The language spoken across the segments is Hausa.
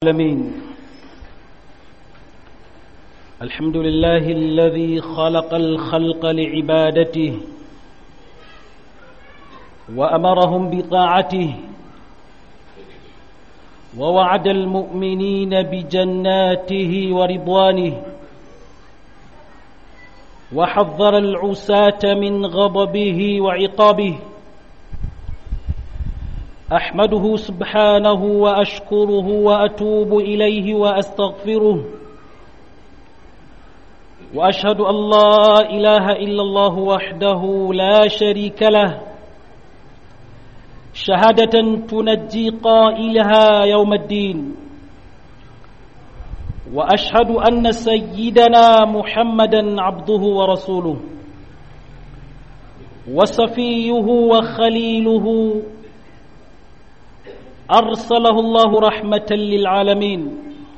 العالمين الحمد لله الذي خلق الخلق لعبادته وأمرهم بطاعته ووعد المؤمنين بجناته ورضوانه وحذر العساة من غضبه وعقابه احمده سبحانه واشكره واتوب اليه واستغفره واشهد ان لا اله الا الله وحده لا شريك له شهاده تنجي قائلها يوم الدين واشهد ان سيدنا محمدا عبده ورسوله وصفيه وخليله أرسله الله رحمة للعالمين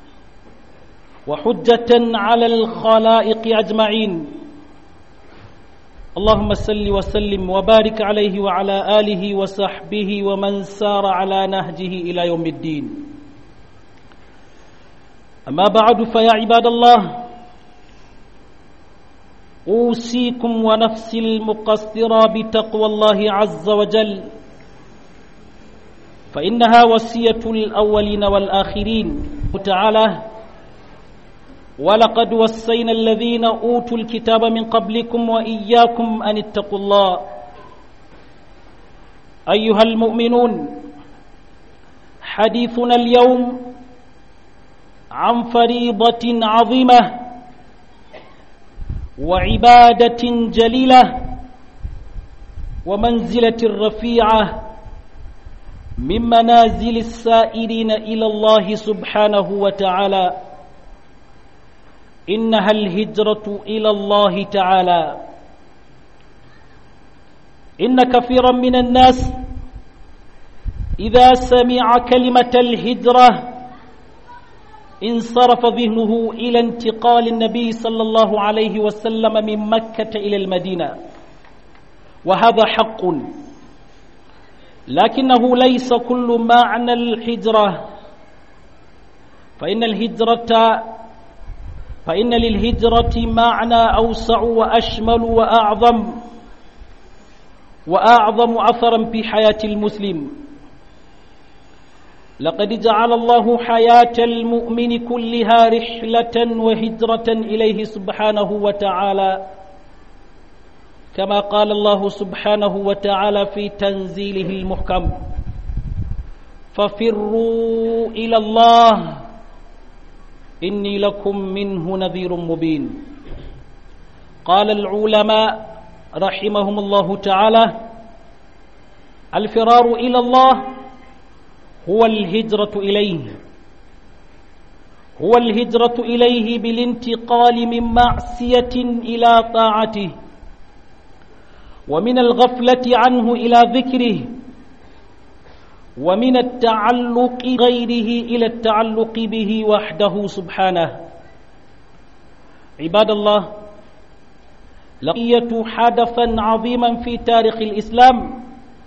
وحجة على الخلائق أجمعين اللهم صل وسلم وبارك عليه وعلى آله وصحبه ومن سار على نهجه إلى يوم الدين أما بعد فيا عباد الله أوصيكم ونفسي المقصرة بتقوى الله عز وجل فإنها وصية الأولين والآخرين تعالى ولقد وصينا الذين أوتوا الكتاب من قبلكم وإياكم أن اتقوا الله أيها المؤمنون حديثنا اليوم عن فريضة عظيمة وعبادة جليلة ومنزلة رفيعة من منازل السائرين إلى الله سبحانه وتعالى إنها الهجرة إلى الله تعالى إن كثيرا من الناس إذا سمع كلمة الهجرة انصرف ذهنه إلى انتقال النبي صلى الله عليه وسلم من مكة إلى المدينة وهذا حق لكنه ليس كل معنى الهجرة فإن الهجرة فإن للهجرة معنى أوسع وأشمل وأعظم وأعظم أثرا في حياة المسلم لقد جعل الله حياة المؤمن كلها رحلة وهجرة إليه سبحانه وتعالى كما قال الله سبحانه وتعالى في تنزيله المحكم ففروا إلى الله إني لكم منه نذير مبين قال العلماء رحمهم الله تعالى الفرار إلى الله هو الهجرة إليه هو الهجرة إليه بالانتقال من معصية إلى طاعته ومن الغفلة عنه إلى ذكره ومن التعلق غيره إلى التعلق به وحده سبحانه عباد الله لقية حدثا عظيما في تاريخ الإسلام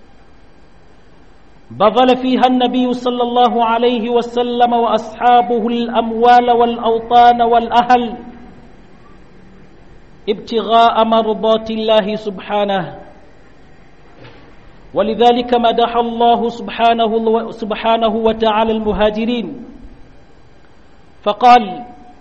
بذل فيها النبي صلى الله عليه وسلم وأصحابه الأموال والأوطان والأهل ابتغاء مرضات الله سبحانه ولذلك مدح الله سبحانه سبحانه وتعالى المهاجرين فقال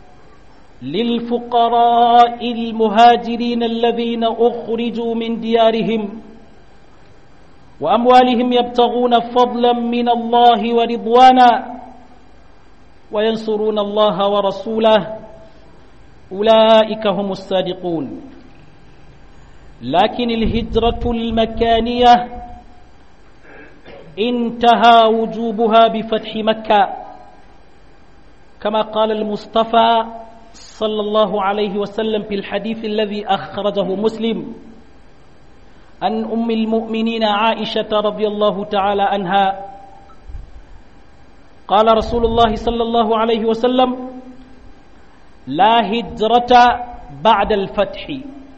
للفقراء المهاجرين الذين أخرجوا من ديارهم وأموالهم يبتغون فضلا من الله ورضوانا وينصرون الله ورسوله أولئك هم الصادقون لكن الهجرة المكانية انتهى وجوبها بفتح مكة كما قال المصطفى صلى الله عليه وسلم في الحديث الذي أخرجه مسلم عن أم المؤمنين عائشة رضي الله تعالى عنها قال رسول الله صلى الله عليه وسلم لا هجرة بعد الفتح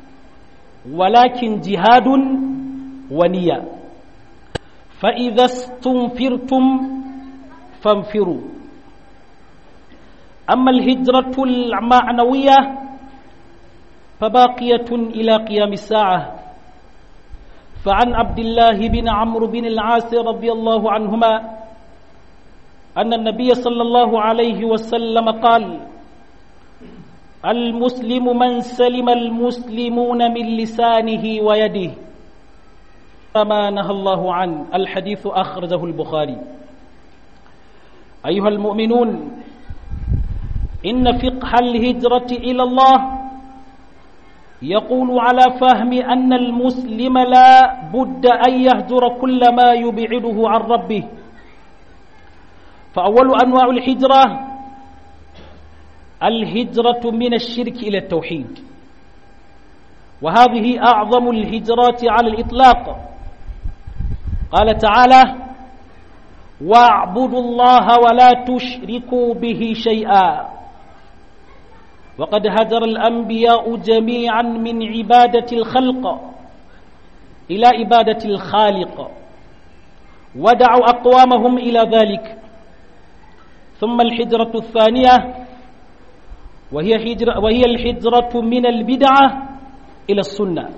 ولكن جهاد ونية فإذا استنفرتم فانفروا أما الهجرة المعنوية فباقية إلى قيام الساعة فعن عبد الله بن عمرو بن العاص رضي الله عنهما أن النبي صلى الله عليه وسلم قال المسلم من سلم المسلمون من لسانه ويده فما نهى الله عنه الحديث أخرجه البخاري أيها المؤمنون إن فقه الهجرة إلى الله يقول على فهم أن المسلم لا بد أن يهجر كل ما يبعده عن ربه فأول أنواع الهجرة الهجرة من الشرك إلى التوحيد وهذه أعظم الهجرات على الإطلاق قال تعالى واعبدوا الله ولا تشركوا به شيئا وقد هجر الأنبياء جميعا من عبادة الخلق إلى عبادة الخالق ودعوا أقوامهم إلى ذلك ثم الحجرة الثانية وهي, هجرة وهي الحجرة من البدعة إلى السنة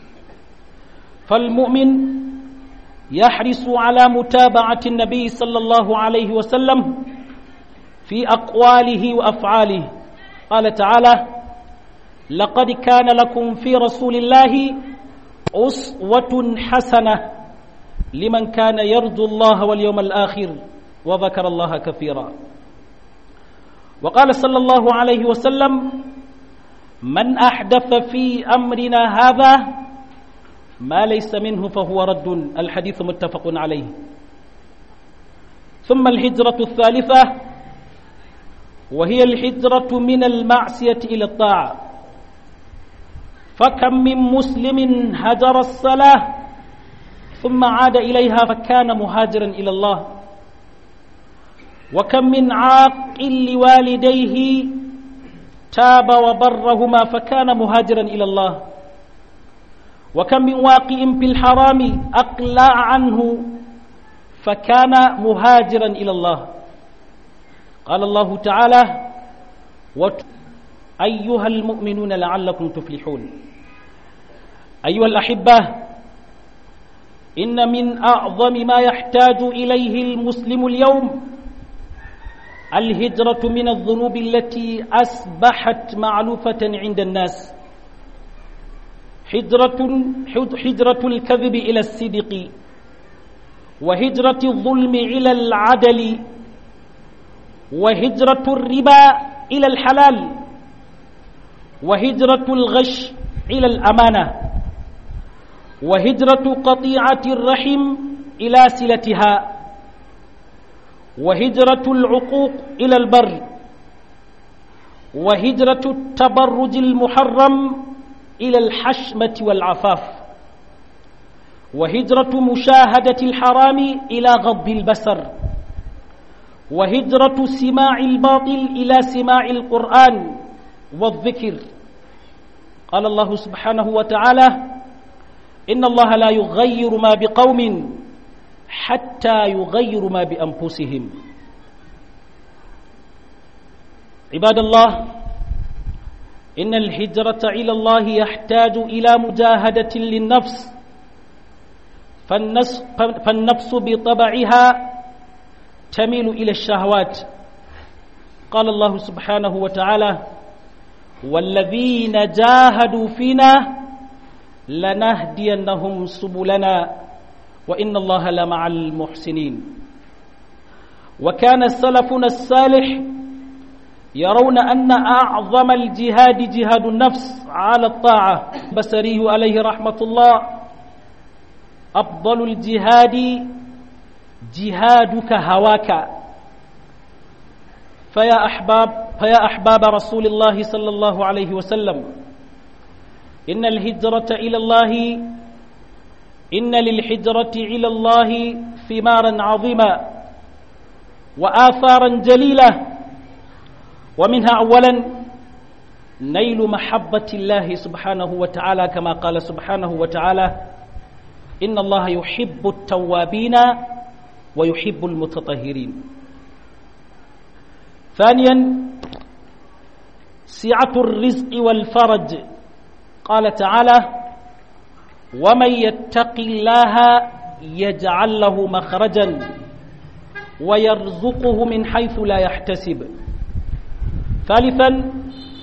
فالمؤمن يحرص على متابعة النبي صلى الله عليه وسلم في أقواله وأفعاله قال تعالى لقد كان لكم في رسول الله أسوة حسنة لمن كان يرجو الله واليوم الآخر وذكر الله كثيرا وقال صلى الله عليه وسلم من أحدث في أمرنا هذا ما ليس منه فهو رد الحديث متفق عليه ثم الهجرة الثالثة وهي الهجرة من المعصية إلى الطاعة فكم من مسلم هجر الصلاة ثم عاد إليها فكان مهاجرا إلى الله وكم من عاق لوالديه تاب وبرهما فكان مهاجرا إلى الله وكم من واقع في الحرام أقلع عنه فكان مهاجرا إلى الله قال الله تعالى وت... أيها المؤمنون لعلكم تفلحون أيها الأحبة إن من أعظم ما يحتاج إليه المسلم اليوم الهجرة من الذنوب التي أصبحت معلوفة عند الناس حجرة حجرة الكذب إلى الصدق وهجرة الظلم إلى العدل وهجرة الربا إلى الحلال وهجرة الغش إلى الأمانة وهجرة قطيعة الرحم إلى صلتها وهجرة العقوق إلى البر وهجرة التبرج المحرم إلى الحشمة والعفاف وهجرة مشاهدة الحرام إلى غض البصر وهجرة سماع الباطل إلى سماع القرآن والذكر قال الله سبحانه وتعالى إن الله لا يغير ما بقوم حتى يغيروا ما بأنفسهم عباد الله إن الهجرة إلى الله يحتاج إلى مجاهدة للنفس فالنفس, فالنفس بطبعها تميل إلى الشهوات قال الله سبحانه وتعالى والذين جاهدوا فينا لنهدينهم سبلنا وإن الله لمع المحسنين وكان سلفنا الصالح يرون أن أعظم الجهاد جهاد النفس على الطاعة بسريه عليه رحمة الله أفضل الجهاد جهادك هواك فيا أحباب فيا أحباب رسول الله صلى الله عليه وسلم إن الهجرة إلى الله إن للحجرة إلى الله ثمارا عظيما وآثارا جليلة ومنها أولا نيل محبة الله سبحانه وتعالى كما قال سبحانه وتعالى إن الله يحب التوابين ويحب المتطهرين ثانيا سعة الرزق والفرج قال تعالى ومن يتق الله يجعل له مخرجا ويرزقه من حيث لا يحتسب ثالثا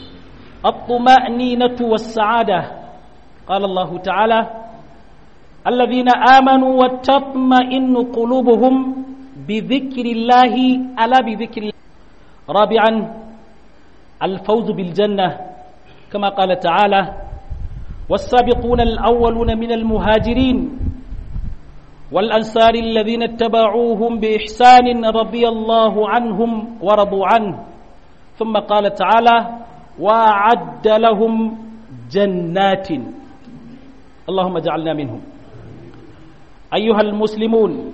الطمأنينة والسعادة قال الله تعالى الذين آمنوا وتطمئن قلوبهم بذكر الله ألا بذكر الله رابعا الفوز بالجنة كما قال تعالى والسابقون الأولون من المهاجرين والأنصار الذين اتبعوهم بإحسان رضي الله عنهم ورضوا عنه ثم قال تعالى وأعد لهم جنات اللهم اجعلنا منهم أيها المسلمون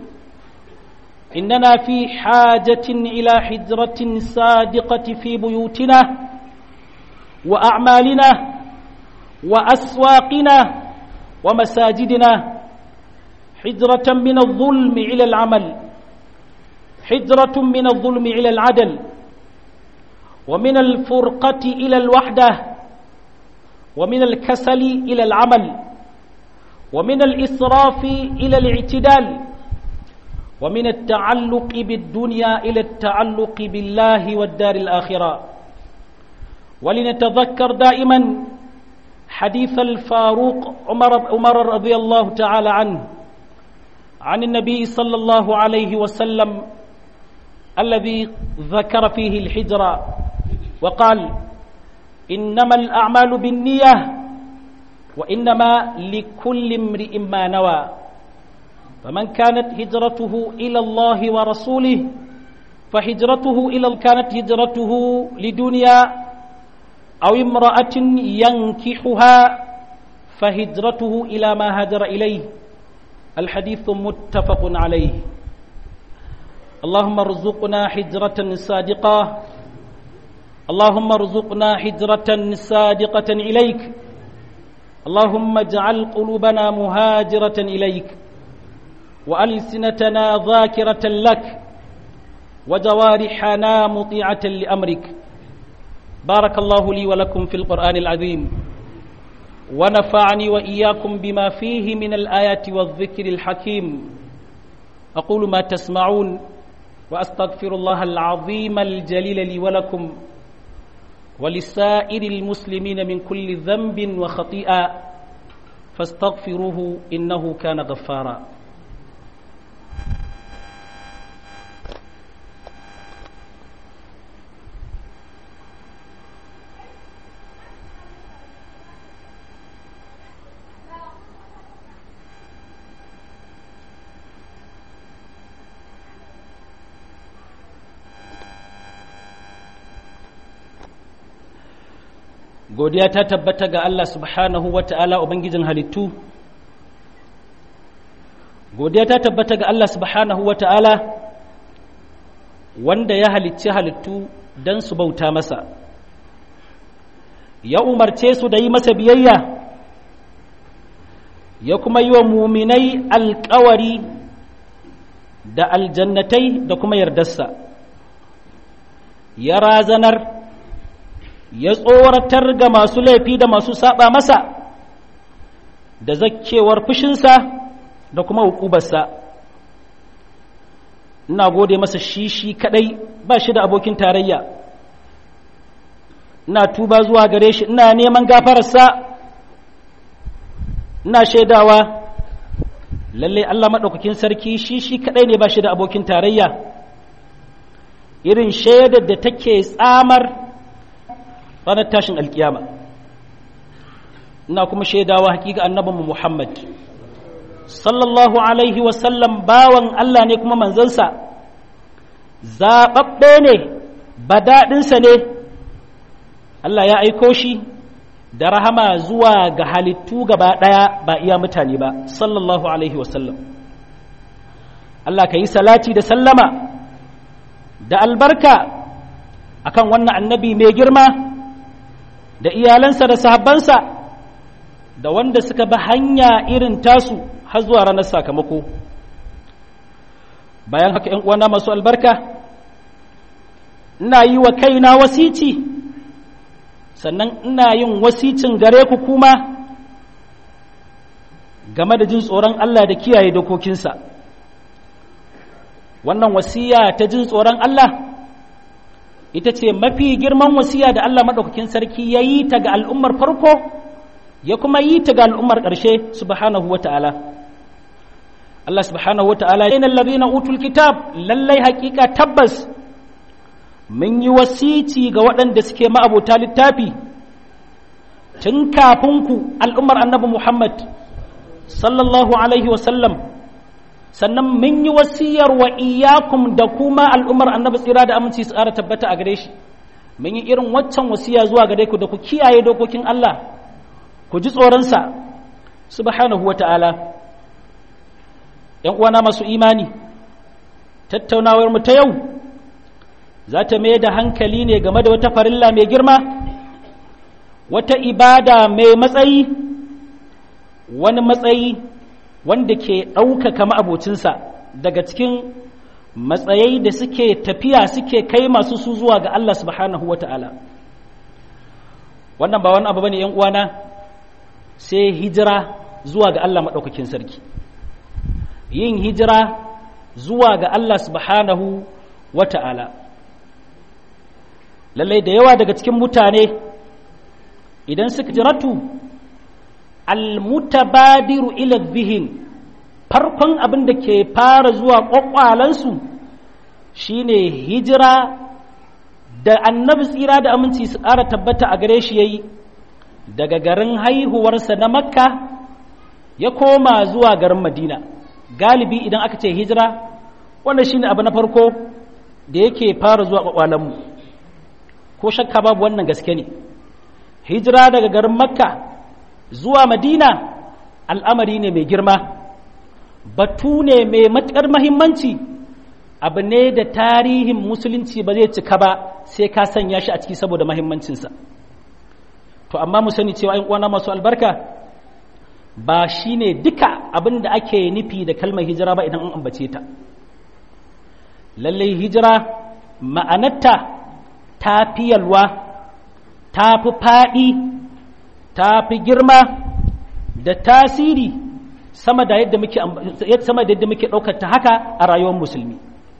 إننا في حاجة إلى حجرة صادقة في بيوتنا وأعمالنا وأسواقنا ومساجدنا حجرة من الظلم إلى العمل حجرة من الظلم إلى العدل ومن الفرقة إلى الوحدة ومن الكسل إلى العمل ومن الإسراف إلى الاعتدال ومن التعلق بالدنيا إلى التعلق بالله والدار الآخرة ولنتذكر دائما حديث الفاروق عمر, عمر رضي الله تعالى عنه عن النبي صلى الله عليه وسلم الذي ذكر فيه الحجرة وقال إنما الأعمال بالنية وإنما لكل امرئ ما نوى فمن كانت هجرته إلى الله ورسوله فهجرته إلى كانت هجرته لدنيا أو امرأة ينكحها فهجرته إلى ما هاجر إليه الحديث متفق عليه اللهم ارزقنا حجرة صادقة اللهم ارزقنا حجرة صادقة إليك اللهم اجعل قلوبنا مهاجرة إليك وألسنتنا ذاكرة لك وجوارحنا مطيعة لأمرك بارك الله لي ولكم في القرآن العظيم ونفعني وإياكم بما فيه من الآيات والذكر الحكيم أقول ما تسمعون وأستغفر الله العظيم الجليل لي ولكم ولسائر المسلمين من كل ذنب وخطيئة فاستغفروه إنه كان غفارا godiya ta tabbata ga Allah subhanahu wa ta'ala Ubangijin halittu godiya ta tabbata ga Allah subhanahu wa ta'ala wanda ya halicci halittu don su bauta masa ya umarce su da yi masa biyayya ya kuma yi wa muminai alkawari da aljannatai da kuma yardarsa ya razanar ya tsoratar ga masu laifi da masu saba masa da zakkewar fushinsa da kuma hukubarsa ina gode masa shi shi kadai ba shi da abokin tarayya ina tuba zuwa gare shi ina neman gafararsa ina shaidawa lalle Allah maɗaukakin sarki shi shi kadai ne ba shi da abokin tarayya irin shaidar da take tsamar ranar tashin alkiyama ina kuma shaidawa hakika annabinmu Muhammad sallallahu alaihi wasallam bawan Allah ne kuma manzansa zaɓaɓɓe ne badaɗinsa ne Allah ya aiko shi da rahama zuwa ga halittu gaba ɗaya ba iya mutane ba sallallahu alaihi wasallam Allah ka yi salati da sallama da albarka akan wannan annabi mai girma da iyalansa da sahabbansa da wanda suka bi hanya irin tasu har zuwa ranar sakamako bayan haka uwana masu albarka ina yi wa kaina wasici sannan ina yin wasicin gare ku kuma game da jin tsoron Allah da kiyaye dokokinsa wannan wasiya ta jin tsoron Allah ita ce mafi girman wasiya da Allah maɗaukakin sarki ya yi ta ga al'ummar farko ya kuma yi ta ga al'ummar ƙarshe subhanahu wa ta'ala Allah subhanahu wa ta'ala yana lalazina utul kitab lallai hakika tabbas mun yi wasici ga waɗanda suke ma'abota littafi tun kafin ku al'ummar annabi Muhammad sallallahu alaihi wasallam sannan mun yi wasiyar wa iyakum da kuma al'ummar annabi tsira da aminci su ƙara tabbata a gare shi mun yi irin waccan wasiya zuwa gare ku da ku kiyaye dokokin Allah ku ji tsoronsa subhanahu wa ta'ala ‘yan uwana masu imani tattaunawar mu ta yau za ta mai da hankali ne game da wata farilla mai girma wata ibada mai matsayi wani matsayi wanda ke ɗaukaka ma'abocinsa daga cikin matsayai da suke tafiya suke kai masu su zuwa ga Allah subhanahu wa ta'ala wannan ba wani abu bane ‘yan uwana sai hijira zuwa ga Allah maɗaukakin sarki yin hijira zuwa ga Allah subhanahu wa ta'ala lallai da yawa daga cikin mutane idan suka jiratu almutabadiru ila zihin farkon abin da ke fara zuwa ƙwaƙwalansu shine hijira da annabi tsira da aminci su ƙara tabbata a gare shi ya yi daga garin haihuwarsa na makka ya koma zuwa garin madina galibi idan aka ce hijira wanda shine abu na farko da yake fara zuwa ƙwaƙwalanmu ko shakka babu wannan gaske ne hijira daga garin makka zuwa madina al'amari ne mai girma batu ne mai matuƙar mahimmanci abu ne da tarihin musulunci ba zai cika ba sai ka sanya shi a ciki saboda mahimmancinsa to amma mu sani cewa ‘yan uwana masu albarka ba shi ne duka abin da ake nufi da kalmar hijira ba idan an ambace ta lallai hijira ma'anarta ta fi yalwa ta fi faɗi ta fi girma da tasiri sama da yadda muke sama da yadda muke ɗaukar ta haka a rayuwar musulmi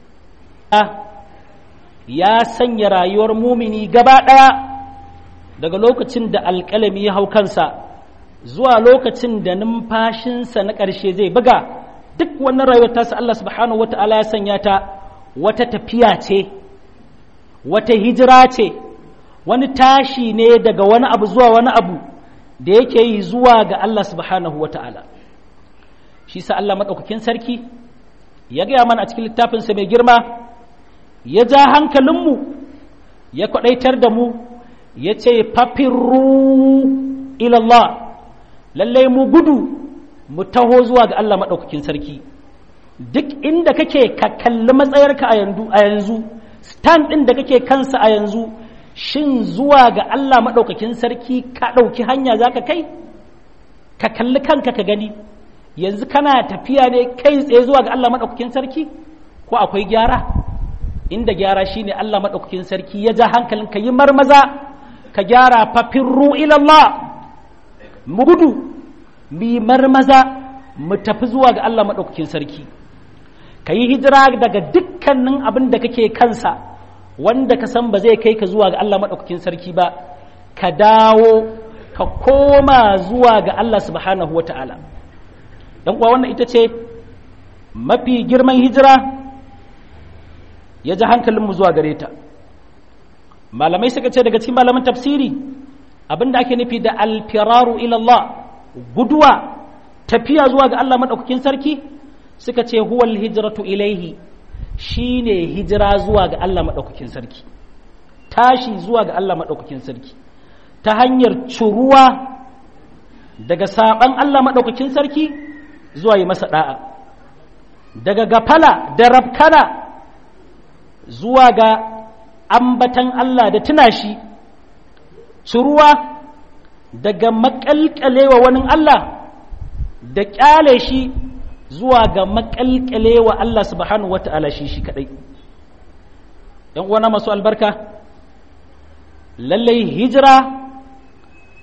ya sanya rayuwar mumini gaba ɗaya daga lokacin da alƙalami ya hau kansa zuwa lokacin da numfashinsa na ƙarshe zai buga duk wannan rayuwar tasa Allah subhanahu wata'ala ya sanya ta wata tafiya ce wata hijira ce wani tashi ne daga wani abu zuwa wani abu da yake yi zuwa ga Allah subhanahu wa ta'ala shi sa Allah maɗaukakin sarki ya gaya mana a cikin littafinsa mai girma ya ja hankalinmu ya kwaɗaitar da mu ya ce fafirru ilallah lallai mu gudu mu taho zuwa ga Allah maɗaukakin sarki duk inda kake ka kalli matsayarka a yanzu stand ɗin da kake kansa a yanzu shin zuwa ga Allah maɗaukakin sarki ka ɗauki hanya za ka kai ka kalli kanka ka gani yanzu kana tafiya ne kai tsaye zuwa ga Allah maɗaukakin sarki ko akwai gyara inda gyara shine Allah maɗaukakin sarki ya ja hankalin ka yi marmaza ka gyara fafirru ilallah mu gudu mu marmaza mu tafi zuwa ga Allah maɗaukakin sarki ka yi hijira daga dukkanin abin da kake kansa wanda ka san ba zai kai ka zuwa ga Allah maɗaukakin sarki ba ka dawo ka koma zuwa ga Allah subhanahu wata'ala don kuwa wannan ita ce mafi girman hijira ya ji hankalinmu zuwa gare ta malamai suka ce daga cikin malaman tafsiri abinda ake nufi da alfiraru ilallah guduwa tafiya zuwa ga Allah maɗaukakin sarki suka ce huwal hijratu ilaihi shi ne hijira zuwa ga Allah maɗaukakin sarki tashi zuwa ga Allah maɗaukakin sarki ta hanyar curuwa daga saɓan Allah maɗaukakin sarki zuwa yi masa ɗa'a daga gafala da rafkana zuwa ga ambatan Allah da tuna shi curuwa daga maƙalƙalewa wani Allah da ƙyale shi zuwa ga makalkale wa Allah subhanahu wa ta'ala shi shi kadai ‘yan uwana masu albarka lallai hijira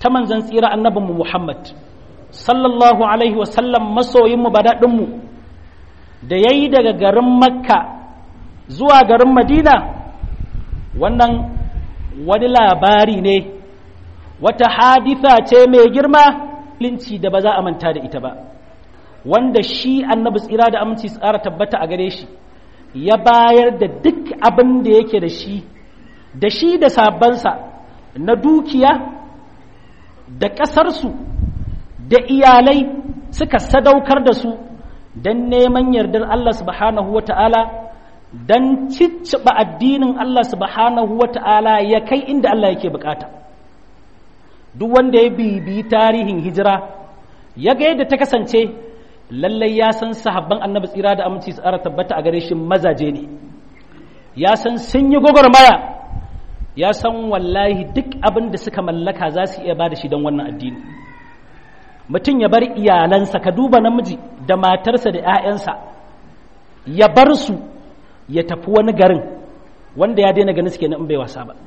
ta manzan tsira annabinmu Muhammad sallallahu alaihi wasallam masoyinmu badaɗinmu da ya yi daga garin makka zuwa garin madina wannan wani labari ne wata haditha ce mai girma linci da ba za a manta da ita ba wanda shi annabi tsira da aminci tsara tabbata a gare shi ya bayar da duk abin da yake da shi da shi da sabansa na dukiya da ƙasarsu da iyalai suka sadaukar da su don neman yardar Allah subhanahu wa ta'ala don cicciɓa addinin Allah subhanahu wa ta'ala ya kai inda Allah yake bukata duk wanda ya bibi tarihin hijira ya ga yadda ta kasance lallai ya san sahabban annabi tsira da aminci tsara tabbata a gare shi mazaje ne ya san sun yi gwagwarmaya ya san wallahi duk abin da suka mallaka za su iya ba da shi don wannan addini mutum ya bar iyalansa ka duba namiji da matarsa da 'ya'yansa ya bar su ya tafi wani garin wanda ya daina ganin suke na in bai wasa ba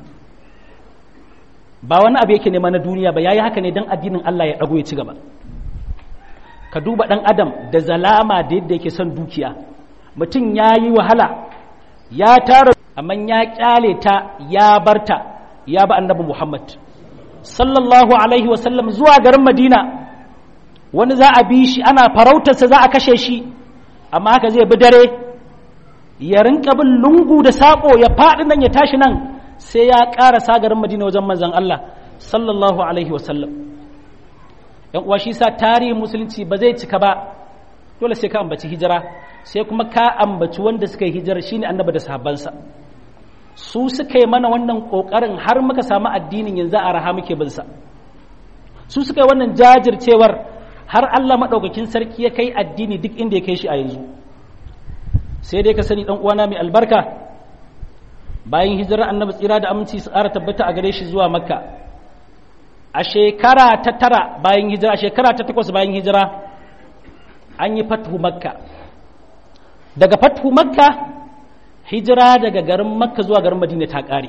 ba wani abu yake nema na duniya ba yayi haka ne don addinin Allah ya ɗago ya ci gaba ka duba ɗan adam da zalama da yadda yake son dukiya mutum ya yi wahala ya tara amma ya kyale ta ya barta ya ba annabi Muhammad sallallahu alaihi wasallam zuwa garin Madina wani za a bi shi ana farautarsa za a kashe shi amma haka zai bi dare ya rinka bin lungu da saƙo ya faɗi nan ya tashi nan sai ya ƙara garin Madina wajen manzon Allah sallallahu alaihi wasallam yan uwa shi sa tarihin musulunci ba zai cika ba dole sai ka ambaci hijira sai kuma ka ambaci wanda suka yi hijira shine annabi da sahabbansa su suka yi mana wannan kokarin har muka samu addinin yanzu a raha muke bin sa su suka yi wannan jajircewar har Allah madaukakin sarki ya kai addini duk inda ya kai shi a yanzu sai dai ka sani dan uwana mai albarka bayan hijirar annabi tsira da aminci su ƙara tabbata a gare shi zuwa makka a shekara ta tara bayan hijira a shekara ta takwas bayan hijira an yi fathu makka daga fathu makka hijira daga garin makka zuwa garin madina ta ƙare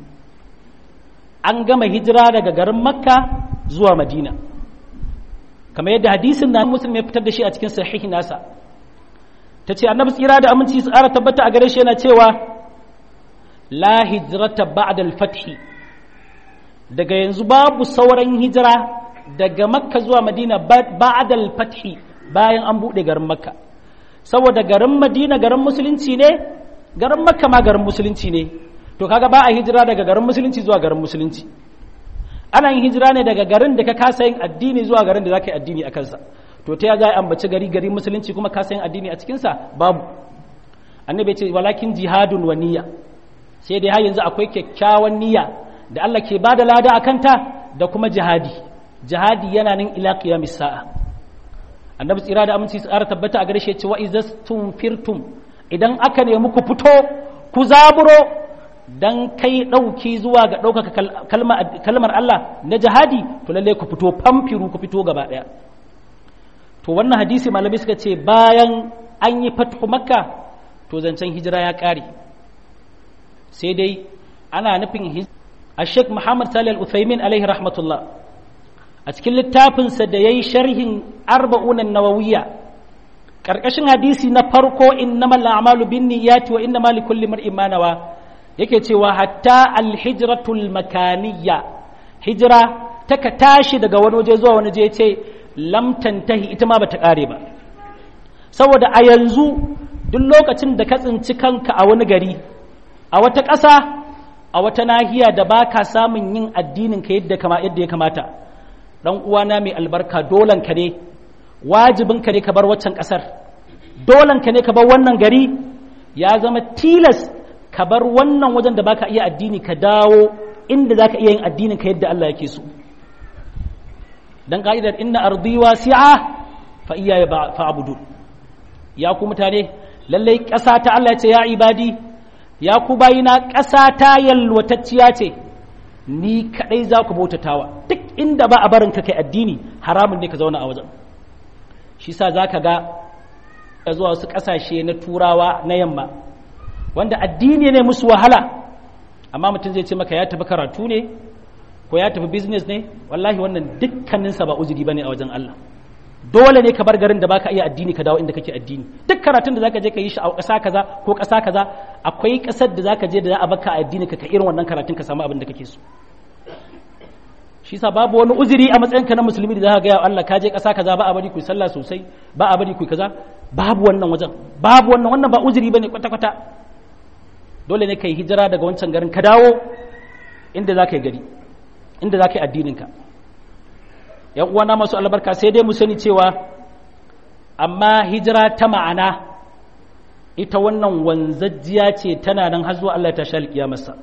an gama hijira daga garin makka zuwa madina kamar yadda hadisin na muslim ya fitar da shi a cikin sahihi nasa ta ce annabi tsira da aminci su ƙara tabbata a gare shi yana cewa la hijrata ba'da al-fathi daga yanzu babu sauran hijira daga makka zuwa madina ba'da al-fathi bayan an buɗe garin makka saboda garin madina garin musulunci ne garin makka ma garin musulunci ne to kaga ba a hijira daga garin musulunci zuwa garin musulunci ana yin hijira ne daga garin da ka kasa yin addini zuwa garin da zaka yi addini a kansa to ta ya ambaci gari gari musulunci kuma kasa yin addini a cikinsa babu annabi ce walakin jihadun wa niyya sai dai har yanzu akwai kyakkyawan niyya da Allah ke bada lada a kanta da kuma jihadi jihadi yana nan ila qiyamis sa'a annabi tsira da aminci su ƙara tabbata a gare shi ce wa izastum firtum idan aka nemi ku fito ku zaburo dan kai ɗauki zuwa ga ɗaukaka kalmar Allah na jihadi to lalle ku fito famfiru ku fito gaba ɗaya to wannan hadisi malamai suka ce bayan an yi fathu makka to zancen hijira ya ƙare sai dai ana nufin a sheikh muhammad salih al-uthaymin alaihi rahmatullah a cikin littafinsa da ya yi sharhin arba'unan nawawiyya ƙarƙashin hadisi na farko innamal a'malu bin niyyati wa innamal likulli mar'in ma nawa yake cewa hatta alhijratul makaniyya hijira ta ka tashi daga wani waje zuwa wani je ce lam tantahi ita ma bata kare ba saboda a yanzu duk lokacin da ka tsinci kanka a wani gari a wata ƙasa a wata nahiya da baka samun yin addinin ka yadda kama yadda ya kamata dan uwana mai albarka dolan ka ne wajibin ka ne ka bar waccan ƙasar dolan ka ne ka bar wannan gari ya zama tilas ka bar wannan wajen da baka iya addini ka dawo inda zaka iya yin addinin ka yadda Allah yake so dan ka'idar inna ardi wasi'a fa iyaya fa'budu ya ku mutane lalle ƙasa ta Allah ya ce ya ibadi ya ku bayina ƙasa ta yalwatacciya ce ni kadai za ku bautatawa duk inda ba a barin ka kai addini haramun ne ka zauna a wajen shi sa zaka ga zuwa wasu ƙasashe na turawa na yamma wanda addini ne musu wahala amma mutum zai ce maka ya tafi karatu ne ko ya tafi business ne wallahi wannan dukkaninsa ba uzuri bane a wajen Allah dole ne ka bar garin da baka iya addini ka dawo inda kake addini duk karatun da zaka je ka yi shi a ƙasa kaza ko ƙasa kaza akwai ƙasar da zaka je da za a baka addini ka ka irin wannan karatun ka samu abin da kake so shi sa babu wani uzuri a matsayinka na musulmi da zaka ga ya Allah ka je ƙasa kaza ba a bari ku sallah sosai ba a bari ku kaza babu wannan wajen babu wannan wannan ba uzuri bane kwata kwata dole ne ka yi hijira daga wancan garin ka dawo inda zaka yi gari inda zaka yi addinin ka yan uwana masu albarka sai dai mu sani cewa amma hijira ta ma'ana ita wannan wanzajjiya ce tana nan har zuwa Allah ta sha alƙiyamarsa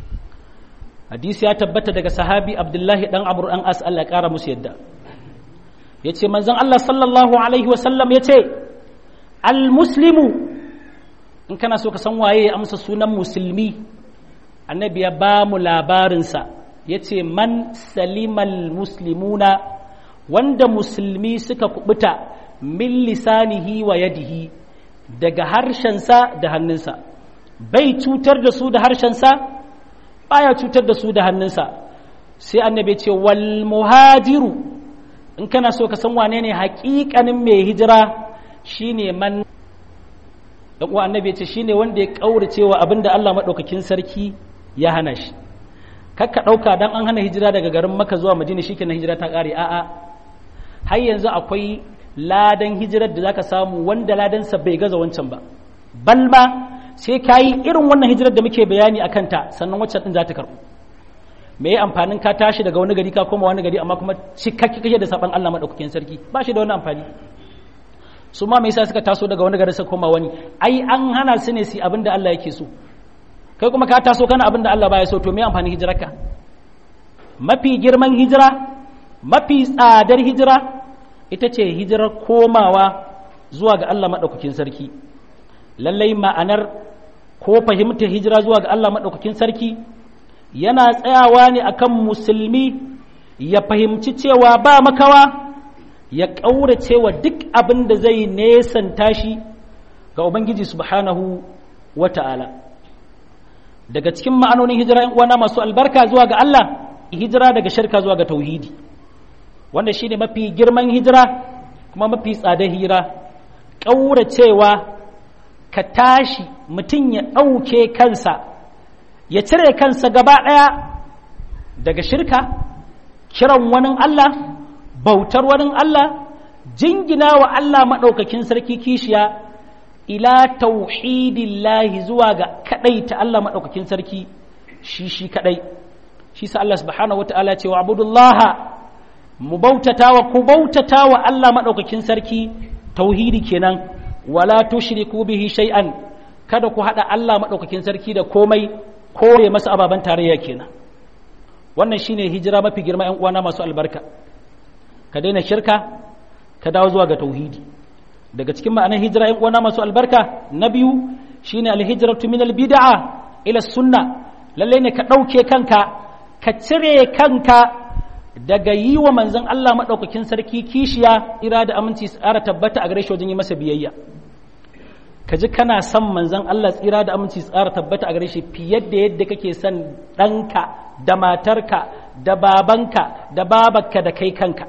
hadisi ya tabbata daga sahabi abdullahi dan amr an as Allah ƙara musu yadda yace manzon Allah sallallahu alaihi wa sallam yace al muslimu in kana so ka san waye ya amsa sunan musulmi annabi ya ba mu labarinsa yace man salimal muslimuna wanda musulmi suka kubuta min lisanihi wa yadihi daga harshensa da hannunsa bai cutar da su da harshensa baya cutar da su da hannunsa sai annabi ce wal muhajiru in kana so ka san wane ne haƙiƙanin mai hijira shine man dan uwa annabi ce shine wanda ya kaurace wa abinda Allah madaukakin sarki ya hana shi kakka dauka dan an hana hijira daga garin Makka zuwa Madina shikenan hijira ta kare a'a har yanzu akwai ladan hijirar da zaka samu wanda ladansa bai gaza wancan ba balma sai ka yi irin wannan hijirar da muke bayani a kanta sannan waccan din za ta karɓu me ya amfanin ka tashi daga wani gari ka koma wani gari amma kuma cikakki kake da saban Allah madaukakin sarki ba shi da wani amfani su ma me yasa suka taso daga wani gari suka koma wani ai an hana su ne su abin da Allah yake so kai kuma ka taso kana abin da Allah baya so to me amfanin hijirarka mafi girman hijira mafi tsadar hijira ita ce hijirar komawa zuwa ga Allah maɗaukakin sarki lallai ma'anar ko fahimtar hijira zuwa ga Allah maɗaukakin sarki yana tsayawa ne akan musulmi ya fahimci cewa ba makawa ya ƙaurace wa duk abin da zai nesanta shi ga Ubangiji subhanahu wa ta'ala daga cikin ma'anonin hijira uwana masu albarka zuwa ga Allah hijira daga shirka zuwa ga tauhidi wanda shi ne mafi girman hijira kuma mafi tsada hira ƙauracewa ka tashi mutum ya ɗauke kansa ya cire kansa gaba ɗaya daga shirka kiran wani Allah bautar wani Allah jingina wa Allah maɗaukakin sarki kishiya ila tauhidillahi zuwa ga kaɗai ta Allah maɗaukakin sarki shi shi kaɗai shi sa Allah subhanahu wa ta'ala ce wa abudullaha mu bautata wa ku bautata wa Allah maɗaukakin sarki tauhidi kenan wala tushriku bihi shay'an kada ku haɗa Allah maɗaukakin sarki da komai kore masa ababen tarayya kenan wannan shine hijira mafi girma ƴan uwana masu albarka ka daina shirka ka dawo zuwa ga tauhidi daga cikin ma'anar hijira ƴan uwana masu albarka na biyu shine alhijratu min albid'a ila sunna lalle ne ka ɗauke kanka ka cire kanka daga yi wa manzon Allah maɗaukakin sarki kishiya ira da aminci tsara tabbata a gare shi wajen yi masa biyayya ka ji kana son manzon Allah tsira da aminci tsara tabbata a gare shi fiye da yadda kake son ɗanka da matarka da babanka da babarka da kai kanka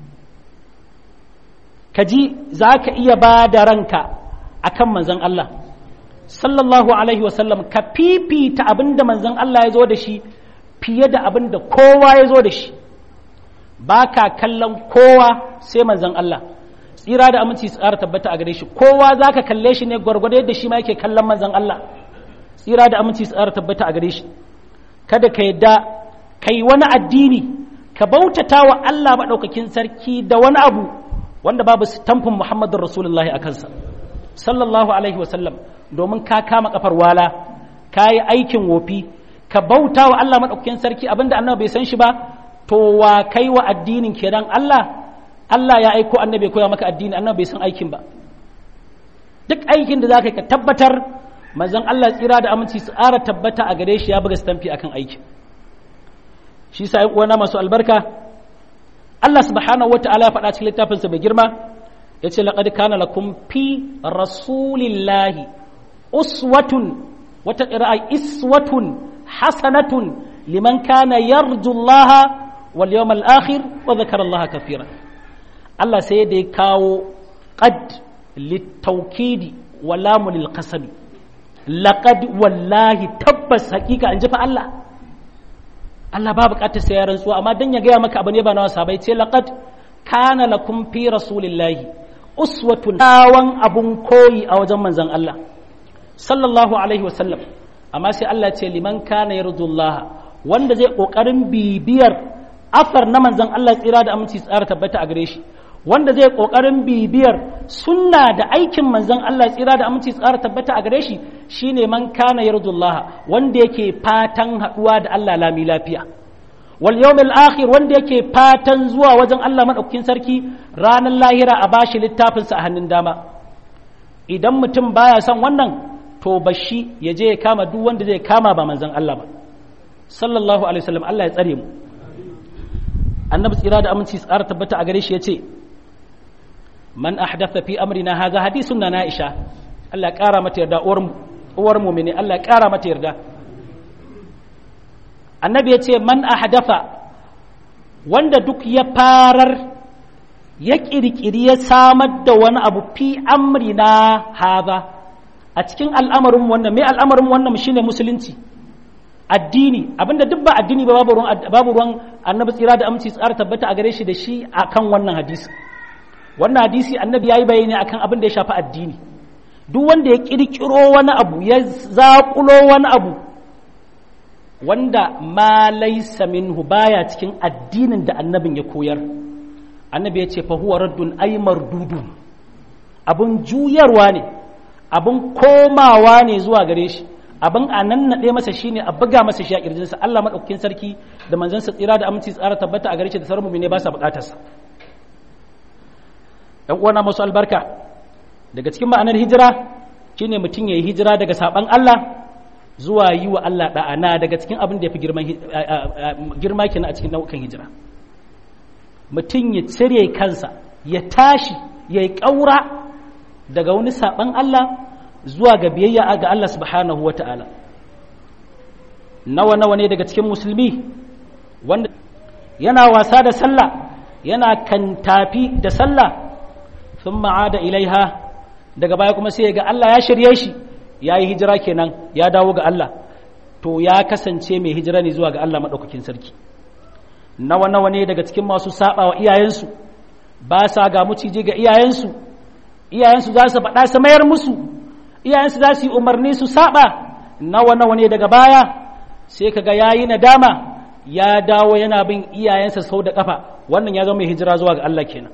ka ji za ka iya ba da ranka a kan manzon Allah sallallahu alaihi wasallam ka fifita abin da manzon Allah ya zo da shi fiye da abin da kowa ya zo da shi ba ka kallon kowa sai manzon Allah tsira da aminci tsara tabbata a gare shi kowa za ka kalle shi ne gwargwado yadda shi ma yake kallon manzon Allah tsira da aminci tsara tabbata a gare shi kada ka yadda ka yi wani addini ka bautata wa Allah maɗaukakin sarki da wani abu wanda babu tamfin Muhammadun Rasulullahi a kansa sallallahu alaihi wasallam domin ka kama kafar wala ka yi aikin wofi ka bauta wa Allah maɗaukakin sarki abinda annabi bai san shi ba to wa kai wa addinin kenan Allah Allah ya aiko annabi ya koya maka addini annabi bai san aikin ba duk aikin da za ka tabbatar manzon Allah tsira da aminci su ƙara tabbata a gare shi ya buga stamfi akan aikin shi sa ƴan uwana masu albarka Allah subhanahu wata'ala ya faɗa cikin littafinsa mai girma ya ce laqad kana lakum fi rasulillahi uswatun wata qira'a iswatun hasanatun liman kana yarju Allah wal yawmal akhir wa dhakara Allah kathira Allah sai da ya kawo qad litawkidi wa lamu lil qasami laqad wallahi tabbas hakika an fa Allah Allah ba bukatar sai ya rantsuwa amma dan ya gaya maka abu ne ba na wasa bai ce laqad kana lakum fi rasulillahi uswatun tawan abun koyi a wajen manzon Allah sallallahu alaihi wasallam amma sai Allah ce liman kana yardullah wanda zai kokarin bibiyar afar na manzon Allah tsira da aminci tsara tabbata a gare shi wanda zai kokarin bibiyar sunna da aikin manzon Allah tsira da aminci tsara tabbata a gare shi shine man kana yardullah wanda yake fatan haduwa da Allah lami lafiya wal yawmil akhir wanda yake fatan zuwa wajen Allah madaukakin sarki ranar lahira a bashi littafin sa a hannun dama idan mutum baya son wannan to bashi ya je ya kama duk wanda zai kama ba manzon Allah ba sallallahu alaihi wasallam Allah ya tsare mu annabi tsira da aminci tsara tabbata a gare shi yace man ahdatha fi amrina hadha hadithun na Aisha Allah ya kara mata yarda uwar uwar mu'mini Allah ya kara mata yarda annabi yace man ahdatha wanda duk ya farar ya kirkiri ya samar da wani abu fi amrina hadha a cikin al'amarin wannan mai al'amarin wannan shine musulunci addini abinda duk ba addini ba babu ruwan babu ruwan annabi tsira da aminci tsara tabbata a gare shi da shi akan wannan hadisi wannan hadisi annabi yayi bayani akan abin da ya shafi addini duk wanda ya kirkiro wani abu ya zaƙulo wani abu wanda ma laysa minhu baya cikin addinin da annabin ya koyar annabi ya ce fa huwa raddun ay mardudun abun juyarwa ne abun komawa ne zuwa gare shi abin a nan naɗe masa shine a buga masa shi a ƙirjinsa Allah maɗaukakin sarki da manzansa tsira da aminci tsara tabbata a gare shi da sauran ne ba sa buƙatarsa ɗan uwana masu albarka daga cikin ma'anar hijira shine mutum ya yi hijira daga saɓan Allah zuwa yi wa Allah ɗa'a na daga cikin abin da ya fi girma kenan a cikin nau'ukan hijira mutum ya cire kansa ya tashi ya yi ƙaura daga wani saɓan Allah zuwa ga biyayya ga Allah subhanahu wa ta'ala nawa nawa ne daga cikin musulmi wanda yana wasa da sallah yana kan tafi da sallah sun ma'ada ilaiha daga baya kuma sai ga Allah ya shirye shi ya yi hijira kenan ya dawo ga Allah to ya kasance mai hijira ne zuwa ga Allah maɗaukakin sarki nawa nawa ne daga cikin masu saba wa iyayensu ba sa ga muciji ga iyayensu iyayensu za su faɗa su mayar musu iyayensu za su yi umarni su saba nawa nawa ne daga baya sai kaga yayi nadama ya dawo yana bin iyayensa sau da kafa wannan ya zama mai hijira zuwa ga Allah kenan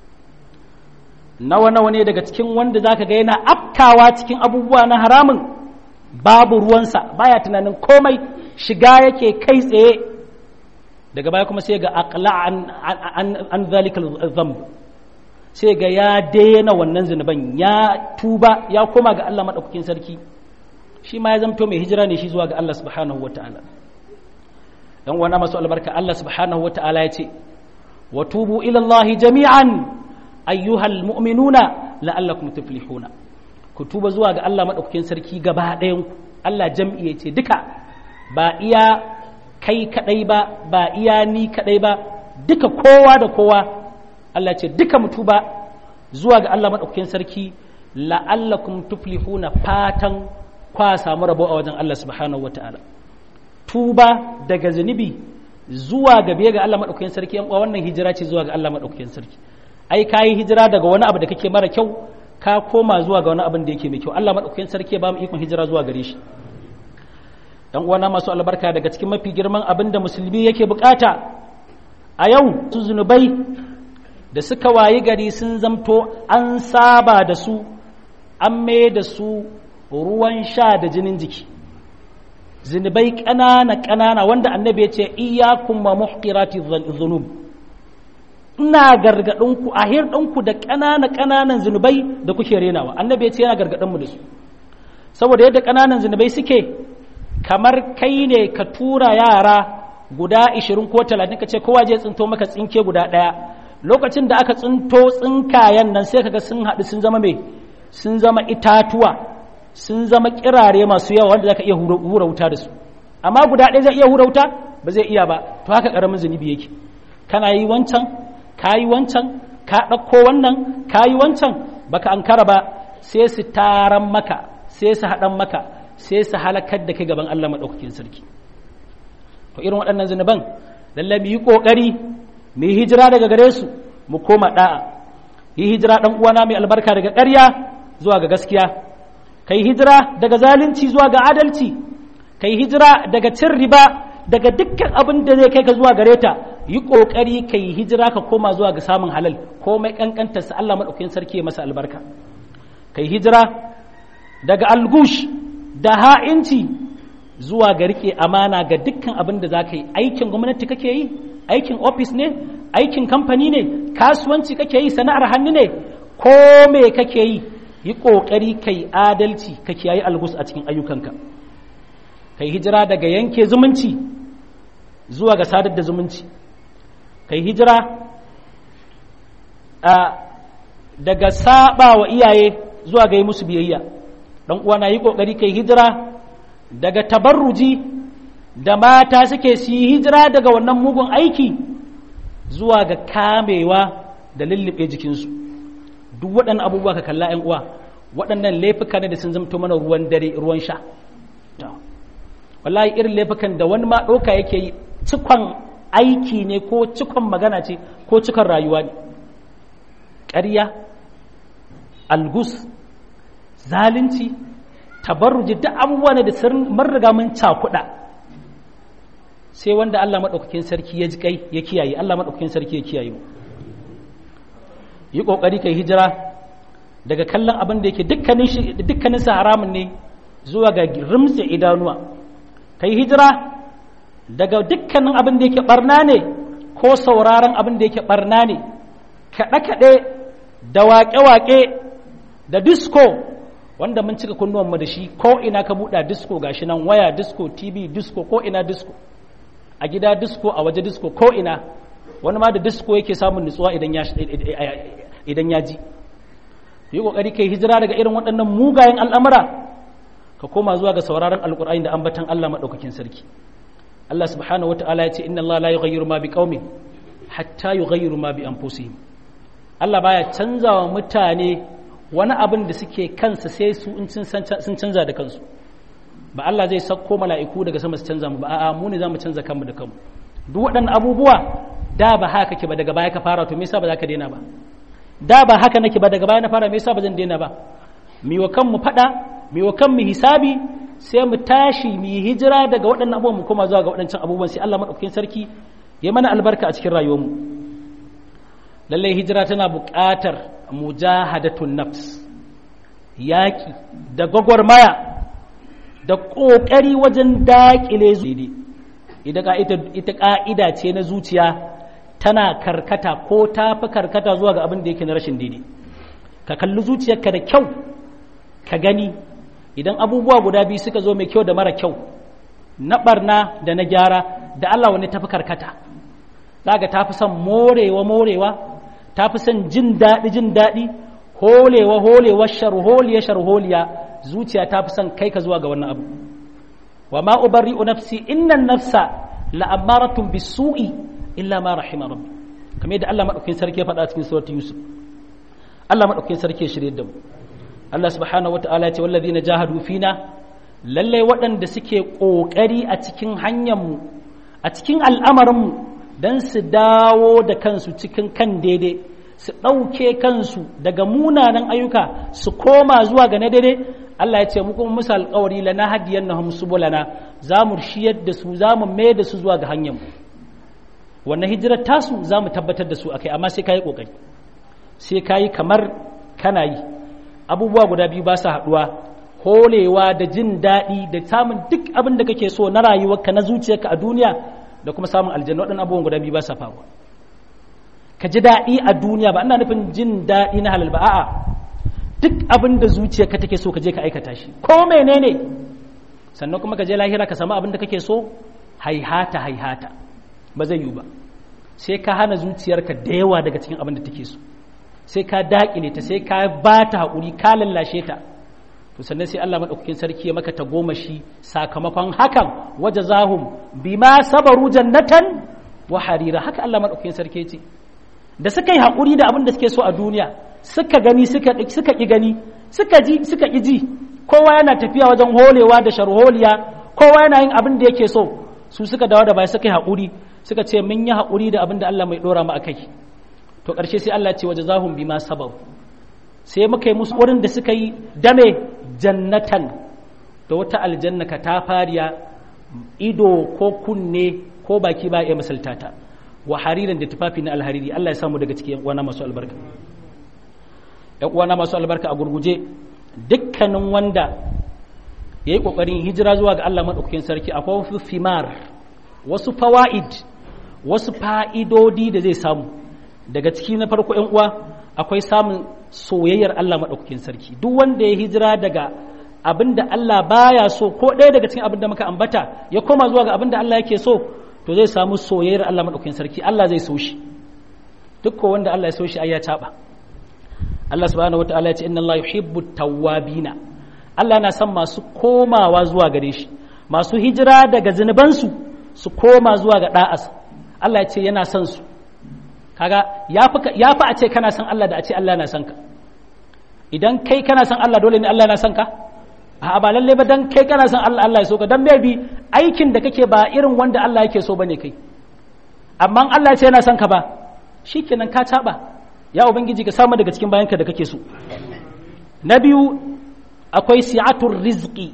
nawa nawa ne daga cikin wanda zaka ga yana afkawa cikin abubuwa na haramun babu ruwansa baya tunanin komai shiga yake kai tsaye daga baya kuma sai ga aqla an an, an zalikal dhanb sai ga ya daina wannan zunuban ya tuba ya koma ga Allah maɗaukakin sarki shi ma ya zamto mai hijira ne shi zuwa ga Allah subhanahu wata'ala dan wana masu albarka Allah subhanahu wata'ala ya ce wa tubu ila Allah jami'an ayyuhal mu'minuna la'allakum tuflihuna ku tuba zuwa ga Allah maɗaukakin sarki gaba ɗayan ku Allah jam'i ya ce duka ba iya kai kadai ba ba iya ni kadai ba duka kowa da kowa Allah ce duka mutu ba zuwa ga Allah maɗaukakin sarki la'allakum tuflihuna fatan kwa samu rabo a wajen Allah subhanahu wata'ala tuba daga zunubi zuwa ga biye ga Allah maɗaukakin sarki yan wannan hijira ce zuwa ga Allah maɗaukakin sarki ai ka yi hijira daga wani abu da kake mara kyau ka koma zuwa ga wani abin da yake mai kyau Allah maɗaukakin sarki ba mu ikon hijira zuwa gare shi dan uwana masu albarka daga cikin mafi girman abin da musulmi yake bukata a yau su zunubai da suka wayi gari sun zamto an saba da su an mai da su ruwan sha da jinin jiki zunubai ƙanana ƙanana wanda annabi ya ce iyakun ma muhqirati dhunub ina gargaɗinku a hirɗinku da ƙanana ƙananan zunubai da kuke renawa annabi ya ce yana gargaɗinmu da su saboda yadda ƙananan zunubai suke kamar kai ne ka tura yara guda 20 ko 30 ka ce kowa je tsinto maka tsinke guda ɗaya lokacin da aka tsinto tsinkayen nan sai kaga sun haɗu sun zama mai sun zama itatuwa sun zama kirare masu yawa wanda zaka iya hura wuta da su amma guda ɗaya zai iya hura wuta ba zai iya ba to haka ƙaramin zunubi yake kana yi wancan ka yi wancan ka ɗauko wannan ka yi wancan baka ankara ba sai su taran maka sai su haɗan maka sai su halakar da kai gaban Allah maɗaukakin sarki to irin waɗannan zunuban lalle mu yi ƙoƙari mu yi hijira daga gare su mu koma ɗa'a yi hijira ɗan uwana mai albarka daga ƙarya zuwa ga gaskiya kai hijira daga zalunci zuwa ga adalci kai hijira daga cin riba daga dukkan abin da zai kai ka zuwa gare ta yi ƙoƙari kai hijira ka koma zuwa ga samun halal komai ƙanƙantar sa Allah maɗaukakin sarki ya masa albarka kai hijira daga algush da ha'inci zuwa ga rike amana ga dukkan abin da za ka yi aikin gwamnati kake yi aikin ofis ne aikin kamfani ne kasuwanci kake yi sana'ar hannu ne ko me kake yi yi ƙoƙari kai adalci ka kiyaye algus a cikin ayyukanka kai hijira daga yanke zumunci zuwa ga sadar da zumunci kai hijira daga saba wa iyaye zuwa ga yi musu biyayya dan uwana yi kokari kai hijira daga tabarruji da mata suke su yi hijira daga wannan mugun aiki zuwa ga kamewa da lullube jikinsu duk waɗannan abubuwa ka kalla ‘yan uwa waɗannan laifuka ne da sun zamto mana ruwan dare ruwan sha wallahi irin laifukan da wani ma ɗauka yake yi cikon aiki ne ko cikon magana ce ko cikon rayuwa ne ƙarya algus zalunci tabarruji duk abubuwa ne da sun riga mun cakuɗa sai wanda Allah maɗaukakin sarki ya ji kai ya kiyaye Allah maɗaukakin sarki ya kiyaye mu yi ƙoƙari kai hijira daga kallon abin da yake dukkanin sa haramun ne zuwa ga rimtse idanuwa kai hijira daga dukkanin abin da yake barna ne ko sauraron abin da yake barna ne kaɗe-kaɗe da waƙe-waƙe da disco wanda mun cika kunnuwanmu da shi ko ina ka buɗa disco gashi nan waya disco tv disco ko ina disco a gida disco a waje disco ko ina wani ma da disco yake samun nutsuwa idan ya idan ya ji yi kokari kai hijira daga irin waɗannan mugayen al'amura ka koma zuwa ga sauraron alkur'ani da ambatan Allah maɗaukakin sarki Allah subhanahu wata'ala ya ce inna Allah la yughayyiru ma biqaumin hatta yughayyiru ma bi anfusihim Allah baya canzawa mutane wani abin da suke kansa sai su in sun canza da kansu ba Allah zai sauko mala'iku daga sama su canza mu ba a'a mu ne zamu canza kanmu da kanmu duk waɗannan abubuwa da ba haka kake ba daga baya ka fara to me yasa ba za ka daina ba da ba haka nake ba daga baya na fara me yasa ba zan daina ba mi wa kanmu fada mi wa kanmu hisabi sai mu tashi mu yi hijira daga waɗannan abubuwan mu koma zuwa ga waɗancan abubuwan sai Allah madaukakin sarki ya mana albarka a cikin rayuwarmu lallai hijira tana buƙatar mujahadatun nafs yaƙi da gwagwarmaya da ƙoƙari wajen daƙile zuwa ita ƙa'ida ce na zuciya tana karkata ko ta fi karkata zuwa ga abin da yake na rashin daidai ka kalli zuciyarka da kyau ka gani idan abubuwa guda biyu suka zo mai kyau da mara kyau na barna da na gyara da Allah wani tafi karkata zaga ta fi son morewa morewa ta fi son jin daɗi jin daɗi holewa holewa sharholiya sharholiya zuciya ta fi son kai ka zuwa ga wannan abu wa ma ubarri'u nafsi innan nafsa la'amaratun bisu'i illa ma rahima rabbi kamar yadda Allah madaukakin sarki ya faɗa cikin suratul yusuf Allah madaukakin sarki ya shirye da mu Allah subhanahu wataala ya ce wallazina jahadu fina lalle waɗanda suke ƙoƙari a cikin hanyar mu a cikin al'amarin mu dan su dawo da kansu cikin kan daidai su ɗauke kansu daga munanan ayyuka su koma zuwa ga na daidai Allah ya ce mu kuma musu alƙawari lana hadiyannahum subulana za mu shiyar da su za mu mai da su zuwa ga hanyar mu wannan hijirar tasu za mu tabbatar da su akai amma sai ka yi ƙoƙari sai ka yi kamar kana yi abubuwa guda biyu ba su haɗuwa holewa da jin daɗi da samun duk abin da kake so na rayuwarka na zuciyarka a duniya da kuma samun aljanna waɗannan abubuwan guda biyu ba sa faruwa ka ji daɗi a duniya ba ina nufin jin daɗi na halal ba a'a duk abin da zuciyarka take so ka je ka aikata shi ko menene sannan kuma ka je lahira ka samu abin da kake so haihata haihata ba zai yiwu ba sai ka hana zuciyarka da yawa daga cikin abin da take so sai ka daƙile ta sai ka ba ta haƙuri ka lallashe ta to to sannan sai Allah madaukakin sarki ya maka tagomashi sakamakon hakan waje zahum bima sabaru jannatan wa harira haka Allah madaukakin sarki ce da suka yi haƙuri da abin da suke so a duniya suka gani suka suka ki gani suka ji suka ki ji kowa yana tafiya wajen holewa da sharholiya kowa yana yin abin da yake so su suka dawo da baya suka yi haƙuri suka ce mun yi haƙuri da abin da Allah mai ɗora mu akai to ƙarshe sai Allah ce waje zahum bima sabaru sai muka yi musu wurin da suka yi dame jannatan da wata aljanna ka ta fariya ido ko kunne ko baki ba ya misaltata wa hariran da tufafi na alhariri Allah ya samu daga cikin uwana masu albarka yan uwana masu albarka a gurguje dukkanin wanda ya yi ƙoƙarin hijira zuwa ga Allah maɗaukakin sarki akwai wasu fimar wasu fawa'id wasu fa'idodi da zai samu daga ciki na farko yan uwa akwai samun soyayyar Allah maɗaukakin sarki duk wanda ya hijira daga abin da Allah baya so ko ɗaya daga cikin abin da muka ambata ya koma zuwa ga abin da Allah yake so to zai samu soyayyar Allah maɗaukakin sarki Allah zai so shi duk ko wanda Allah ya so shi ai ya taɓa Allah subhanahu wataala ya ce inna Allah yuhibbu tawwabina Allah yana son masu komawa zuwa gare shi masu hijira daga zunubansu su koma zuwa ga da'as Allah ya ce yana son su kaga ya fi a ce kana son Allah da a ce Allah na son ka idan kai kana son Allah dole ne Allah na son ka a ba lalle ba dan kai kana son Allah Allah ya so ka dan maybe aikin da kake ba irin wanda Allah yake so bane kai amma Allah ya ce yana son ka ba shikenan ka taba ya ubangiji ka samu daga cikin bayanka da kake so na biyu akwai si'atul rizqi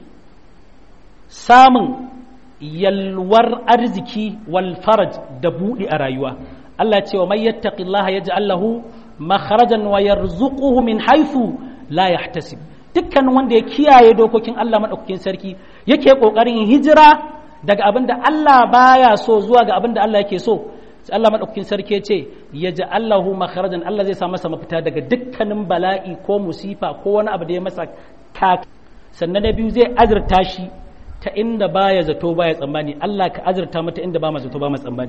samun yalwar arziki wal faraj da buɗi a rayuwa Allah ce wa mai yattaqillaha yaj'al lahu makharajan wa yarzuquhu min haythu la yahtasib dukkan wanda ya kiyaye dokokin Allah madaukakin sarki yake kokarin hijira daga abin da Allah baya so zuwa ga abin da Allah yake so sai Allah madaukakin sarki ya ce yaj'al lahu makharajan Allah zai sa masa mafita daga dukkanin bala'i ko musifa ko wani abu da ya masa ka sannan na biyu zai azurta shi ta inda baya zato baya tsammani Allah ka azurta mata inda ba ma zato ba ma tsammani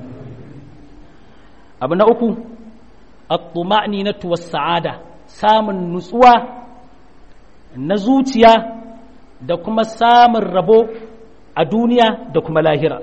abu na uku at-tuma'ninatu was-sa'ada samun nutsuwa na zuciya da kuma samun rabo a duniya da kuma lahira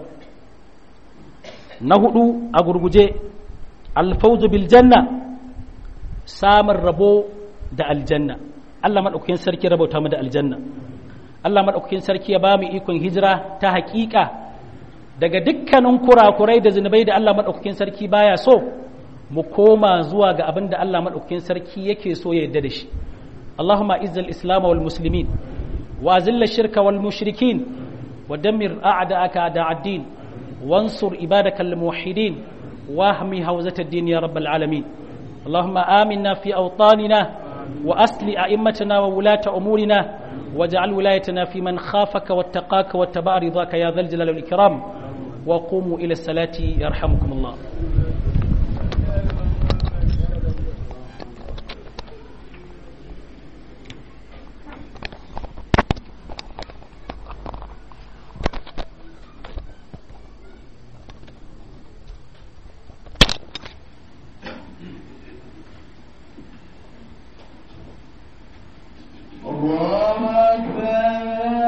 na hudu a gurguje alfauzu bil janna samun rabo da aljanna Allah maɗaukakin sarki rabauta mu da aljanna Allah maɗaukakin sarki ya ba mu ikon hijira ta haƙiƙa daga dukkanin kurakurai da zunubai da Allah maɗaukakin sarki baya so mu koma zuwa ga abin da Allah maɗaukakin sarki yake so ya yarda da shi Allahumma izzal islam wal muslimin wa azilla shirka wal mushrikin wa dammir a'da'aka da'ad-din wansur ibadakal muwahhidin wahmi hawzat ad-din ya rabbal alamin اللهم آمنا في أوطاننا وأصل أئمتنا وولاة أمورنا واجعل ولايتنا في من خافك واتقاك واتبع رضاك يا ذا الجلال والإكرام وقوموا إلى الصلاة يرحمكم الله